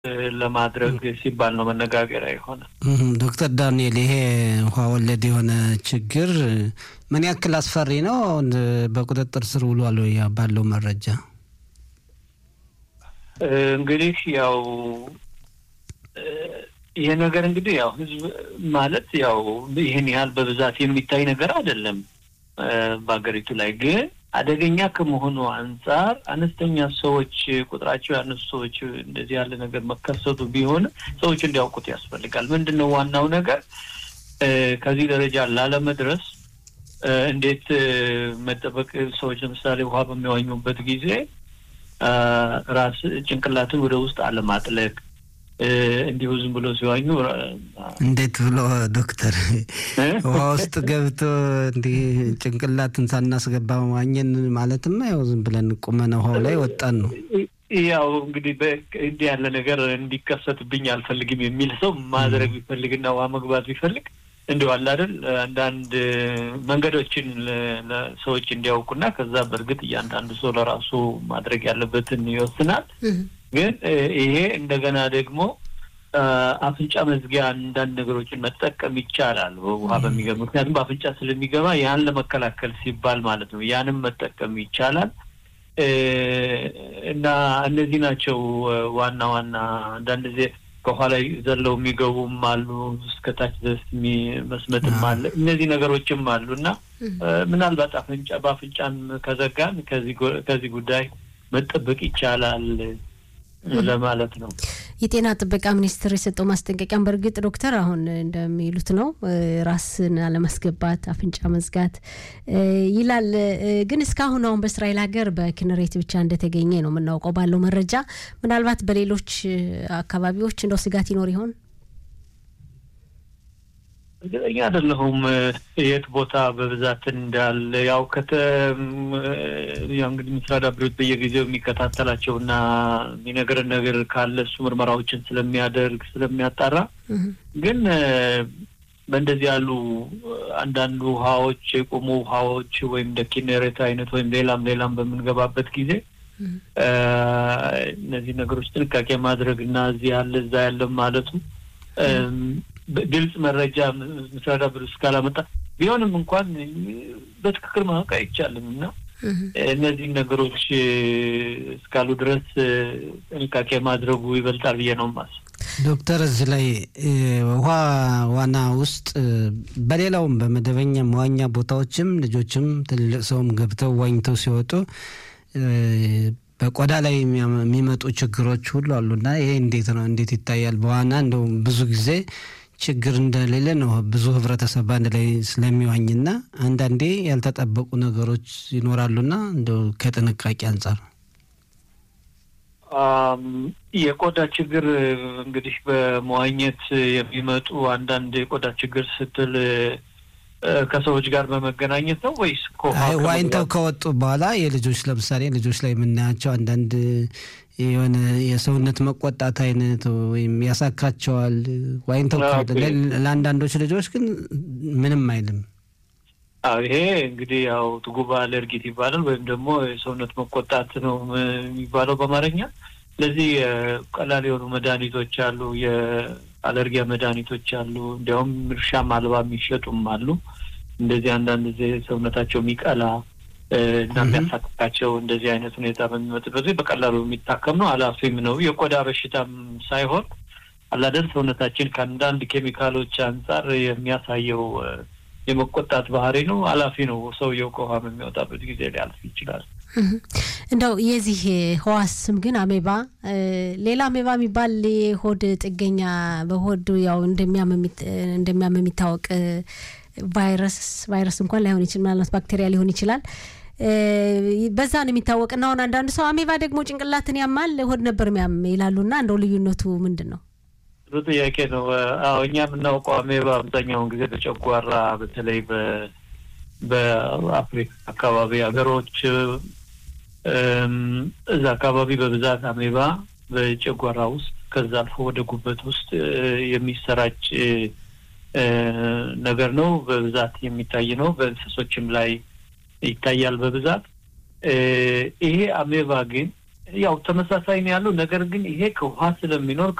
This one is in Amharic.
ለማድረግ ሲባል ነው መነጋገሪያ የሆነ። ዶክተር ዳንኤል ይሄ ውሃ ወለድ የሆነ ችግር ምን ያክል አስፈሪ ነው? በቁጥጥር ስር ውሏል ወይ ባለው መረጃ? እንግዲህ ያው ይሄ ነገር እንግዲህ ያው ህዝብ ማለት ያው ይህን ያህል በብዛት የሚታይ ነገር አይደለም በሀገሪቱ ላይ ግን አደገኛ ከመሆኑ አንጻር አነስተኛ ሰዎች ቁጥራቸው ያነሱ ሰዎች እንደዚህ ያለ ነገር መከሰቱ ቢሆን ሰዎች እንዲያውቁት ያስፈልጋል። ምንድን ነው ዋናው ነገር ከዚህ ደረጃ ላለመድረስ እንዴት መጠበቅ ሰዎች ለምሳሌ ውሃ በሚዋኙበት ጊዜ ራስ ጭንቅላትን ወደ ውስጥ አለማጥለቅ እንዲሁ ዝም ብሎ ሲዋኙ እንዴት ብሎ ዶክተር ውሃ ውስጥ ገብቶ እንዲህ ጭንቅላትን ሳናስገባ ዋኘን ማለትማ ያው ዝም ብለን ቁመን ውሃው ላይ ወጣን ነው። ያው እንግዲህ እንዲህ ያለ ነገር እንዲከሰትብኝ አልፈልግም የሚል ሰው ማድረግ ቢፈልግና ውሃ መግባት ቢፈልግ እንዲሁ አለ አይደል አንዳንድ መንገዶችን ሰዎች እንዲያውቁና ከዛ በእርግጥ እያንዳንዱ ሰው ለራሱ ማድረግ ያለበትን ይወስናል። ግን ይሄ እንደገና ደግሞ አፍንጫ መዝጊያ አንዳንድ ነገሮችን መጠቀም ይቻላል ውሃ በሚገባ ምክንያቱም በአፍንጫ ስለሚገባ ያን ለመከላከል ሲባል ማለት ነው። ያንም መጠቀም ይቻላል እና እነዚህ ናቸው ዋና ዋና አንዳንድ ጊዜ ከኋላ ዘለው የሚገቡም አሉ፣ እስከታች ድረስ መስመጥም አለ። እነዚህ ነገሮችም አሉ እና ምናልባት አፍንጫ በአፍንጫን ከዘጋን ከዚህ ጉዳይ መጠበቅ ይቻላል ለማለት ነው። የጤና ጥበቃ ሚኒስቴር የሰጠው ማስጠንቀቂያም በእርግጥ ዶክተር አሁን እንደሚሉት ነው፣ ራስን አለማስገባት፣ አፍንጫ መዝጋት ይላል። ግን እስካሁን አሁን በእስራኤል ሀገር በኪነሬት ብቻ እንደተገኘ ነው የምናውቀው ባለው መረጃ። ምናልባት በሌሎች አካባቢዎች እንደው ስጋት ይኖር ይሆን? እርግጠኛ አይደለሁም የት ቦታ በብዛት እንዳለ። ያው ከተ ያው እንግዲህ ምስራድ አብሬት በየጊዜው የሚከታተላቸው እና የሚነግረን ነገር ካለ እሱ ምርመራዎችን ስለሚያደርግ ስለሚያጣራ፣ ግን በእንደዚህ ያሉ አንዳንድ ውሃዎች የቆሙ ውሃዎች ወይም እንደ ኪኔሬት አይነት ወይም ሌላም ሌላም በምንገባበት ጊዜ እነዚህ ነገሮች ጥንቃቄ ማድረግ እና እዚህ ያለ እዛ ያለ ማለቱ ግልጽ መረጃ ምስራዳ ብር እስካላመጣ ቢሆንም እንኳን በትክክል ማወቅ አይቻልም እና እነዚህን ነገሮች እስካሉ ድረስ ጥንቃቄ ማድረጉ ይበልጣል ብዬ ነው ማስ ዶክተር እዚህ ላይ ውሃ ዋና ውስጥ በሌላውም በመደበኛ መዋኛ ቦታዎችም ልጆችም ትልልቅ ሰውም ገብተው ዋኝተው ሲወጡ በቆዳ ላይ የሚመጡ ችግሮች ሁሉ አሉና ይሄ እንዴት ነው? እንዴት ይታያል? በዋና እንደው ብዙ ጊዜ ችግር እንደሌለ ነው ብዙ ህብረተሰብ በአንድ ላይ ስለሚዋኝና አንዳንዴ ያልተጠበቁ ነገሮች ይኖራሉና እንደው ከጥንቃቄ አንጻር የቆዳ ችግር እንግዲህ በመዋኘት የሚመጡ አንዳንድ የቆዳ ችግር ስትል ከሰዎች ጋር በመገናኘት ነው ወይስ ዋኝተው ከወጡ በኋላ የልጆች ለምሳሌ ልጆች ላይ የምናያቸው አንዳንድ የሆነ የሰውነት መቆጣት አይነት ወይም ያሳካቸዋል። ዋኝተው ለአንዳንዶች ልጆች ግን ምንም አይልም። ይሄ እንግዲህ ያው ትጉባ አለርጊት ይባላል ወይም ደግሞ የሰውነት መቆጣት ነው የሚባለው በአማርኛ። ስለዚህ ቀላል የሆኑ መድኃኒቶች አሉ፣ የአለርጊያ መድኃኒቶች አሉ። እንዲያውም እርሻም አልባ የሚሸጡም አሉ። እንደዚህ አንዳንድ ጊዜ ሰውነታቸው የሚቀላ እና የሚያሳክካቸው እንደዚህ አይነት ሁኔታ በሚመጥበት በቀላሉ የሚታከም ነው። አላፊም ነው። የቆዳ በሽታም ሳይሆን አላደን ሰውነታችን ከአንዳንድ ኬሚካሎች አንጻር የሚያሳየው የመቆጣት ባህሪ ነው። አላፊ ነው። ሰውየው ከውሃ የሚወጣበት ጊዜ ሊያልፍ ይችላል። እንደው የዚህ ህዋስ ስም ግን አሜባ፣ ሌላ አሜባ የሚባል የሆድ ጥገኛ በሆድ ያው እንደሚያም የሚታወቅ ቫይረስ ቫይረስ እንኳን ላይሆን ይችላል፣ ምናልባት ባክቴሪያ ሊሆን ይችላል። በዛ ነው የሚታወቅ እና አሁን አንዳንድ ሰው አሜባ ደግሞ ጭንቅላትን ያማል ሆድ ነበር የሚያም ይላሉና እንደው ልዩነቱ ምንድን ነው? ጥሩ ጥያቄ ነው። አዎ እኛ የምናውቀው አሜባ አብዛኛውን ጊዜ በጨጓራ በተለይ በአፍሪካ አካባቢ ሀገሮች እዛ አካባቢ በብዛት አሜባ በጨጓራ ውስጥ ከዛ አልፎ ወደ ጉበት ውስጥ የሚሰራጭ ነገር ነው። በብዛት የሚታይ ነው። በእንስሶችም ላይ ይታያል በብዛት። ይሄ አሜባ ግን ያው ተመሳሳይ ነው ያለው። ነገር ግን ይሄ ከውሃ ስለሚኖር